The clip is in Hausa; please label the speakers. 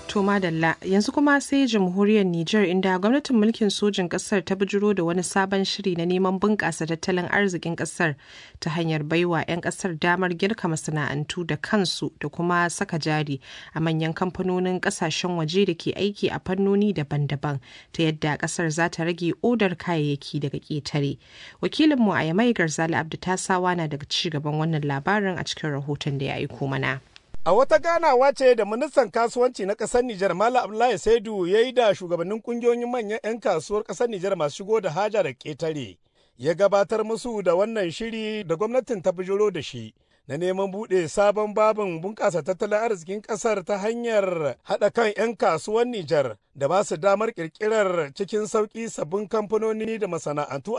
Speaker 1: To madalla yanzu kuma sai jamhuriyar Nijar inda gwamnatin mulkin sojin kasar ta bijiro da wani sabon shiri na neman bunƙasa tattalin arzikin kasar ta hanyar baiwa 'yan kasar damar girka masana'antu da kansu da kuma saka jari a manyan kamfanonin kasashen waje da ke aiki a fannoni daban-daban ta yadda kasar za ta rage odar kayayyaki daga ƙetare. Wakilinmu a Yamai Garzali Abdu Tasawa na daga ci gaban wannan labarin a cikin rahoton da ya aiko mana.
Speaker 2: A wata ganawa ce da ministan kasuwanci na ƙasar Nijar Malam Abdullahi Saidu ya yi da shugabannin kungiyoyin manyan 'yan kasuwar ƙasar Nijar masu shigo da haja da ƙetare. Ya gabatar musu da wannan shiri da gwamnatin ta bijiro da shi. Na neman buɗe sabon babin bunƙasa tattalin arzikin ƙasar ta hanyar haɗa kan 'yan kasuwar Nijar da ba su damar ƙirƙirar cikin sauƙi sabbin kamfanoni da masana'antu